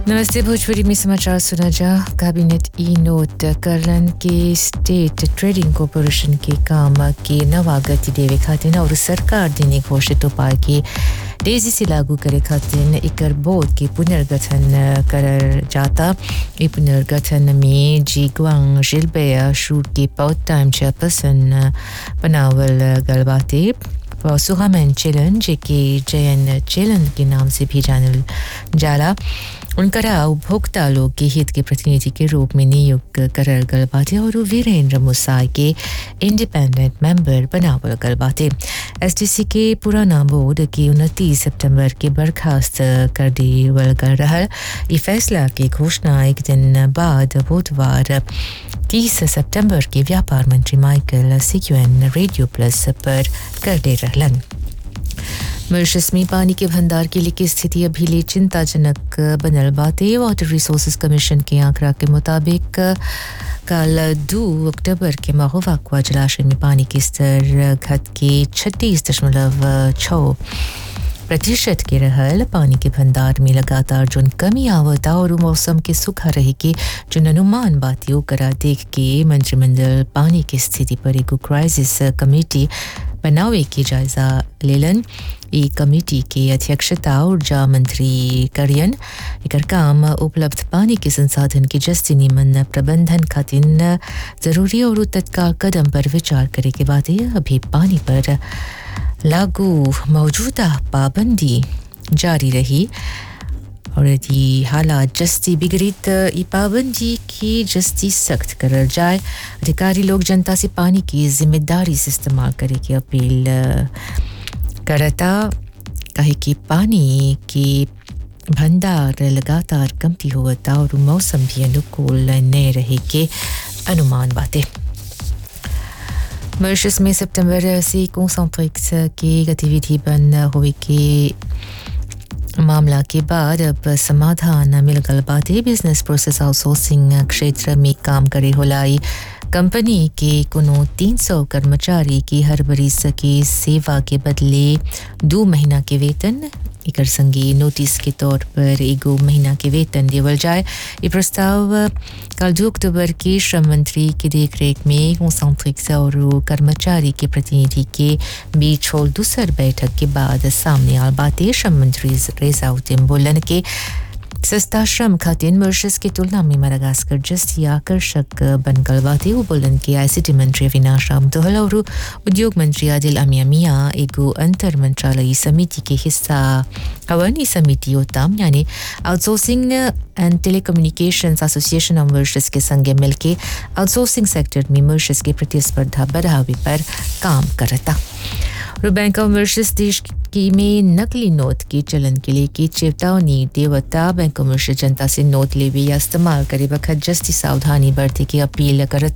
नमस्ते भोजपुरी में समाचार सुना जा कैबिनेट ई नोट करलन के स्टेट ट्रेडिंग कॉरपोरेशन के काम के नवा गति देवे खातिर और सरकार देने घोषित उपाय के तेजी से लागू करे खातिर एकर बोर्ड के पुनर्गठन करल जाता ई पुनर्गठन में जी ग्वांग जिलबे शूट के पार्ट टाइम चेयरपर्सन बनावल गल बाटे सुहामन चेलन जेके जयन चेलन के नाम से भी जानल जाला उनकरा उपभोक्ता लोग के हित के प्रतिनिधि के रूप में नियुक्त करल गल बाटे और वीरेंद्र मुसाई के इंडिपेंडेंट मेंबर बनावल गल बाटे एसडीसी के पुराना बोर्ड की उनतीस सितंबर के बर्खास्त कर देवल गल रहल ई फैसला की घोषणा एक दिन बाद बुधवार तीस सितंबर के व्यापार मंत्री माइकल सिक्यूएन रेडियो प्लस पर कर दे रहलन मॉरिशस में पानी के भंडार के लिए की स्थिति अभी लिए चिंताजनक बनल बाते वाटर रिसोर्सेज कमीशन के आंकड़ा के मुताबिक कल दो अक्टूबर के महोवाकुआ जलाशय में पानी के स्तर घट के छत्तीस दशमलव छः प्रतिशत के रहल पानी के भंडार में लगातार जोन कमी आवता और मौसम के सुखा रहे के जो अनुमान बातियों करा देख के मंत्रिमंडल पानी की स्थिति पर एगो क्राइसिस कमेटी बनावे के जायजा लेलन ई कमेटी के अध्यक्षता ऊर्जा मंत्री करियन एकर काम उपलब्ध पानी के संसाधन के जस्ती निमन प्रबंधन खातिर जरूरी और तत्काल कदम पर विचार करे के बाद अभी पानी पर लागू मौजूदा पाबंदी जारी रही और यदि हालात जस्ती बिगड़ी तो ये पाबंदी की जस्ती सख्त करल जाए अधिकारी लोग जनता से पानी की जिम्मेदारी से इस्तेमाल करे की अपील करता कहे कि पानी की भंडार लगातार कमती होता और मौसम भी अनुकूल न रहे के अनुमान बातें मॉरिशस में सितंबर से कॉन्सेंट्रिक्स की गतिविधि बंद हुई के मामला के बाद अब समाधान मिल गल बाटे बिजनेस प्रोसेस आउटसोर्सिंग क्षेत्र में काम करे होलाई कंपनी के कोनो 300 कर्मचारी की हर बरिस की सेवा के बदले दो महीना के वेतन एकर संगे नोटिस के तौर पर एगो महीना के वेतन देवल जाए ये प्रस्ताव कल दो अक्टूबर के श्रम मंत्री की देखरेख में कॉन्सेंट्रिक्स और कर्मचारी के प्रतिनिधि के बीच होल दूसर बैठक के बाद सामने आल बातें श्रम मंत्री रेजाउद्दीन बोलन के सस्ता श्रम खातिर मॉरिशस की तुलना में मडागास्कर जस्ती आकर्षक बन गल बाते वो बोलन के आईसीटी मंत्री अविनाश राम दोहल और उद्योग मंत्री आदिल अमिया मिया एगो अंतर मंत्रालयी समिति के हिस्सा हवन ई समिति होताम यानी outsourcing and telecommunication association of Mauritius के संगे मिलके आउटसोर्सिंग सेक्टर में मॉरिशस की प्रतिस्पर्धा बढ़ावे पर काम करता और बैंक ऑफ मॉरिशस देश की में नकली नोट के चलन के लिए की चेतावनी देवता बैंक ऑफ मॉरिशस जनता से नोट लेवे या इस्तेमाल करे वक्त जस्ती सावधानी बरते की अपील करता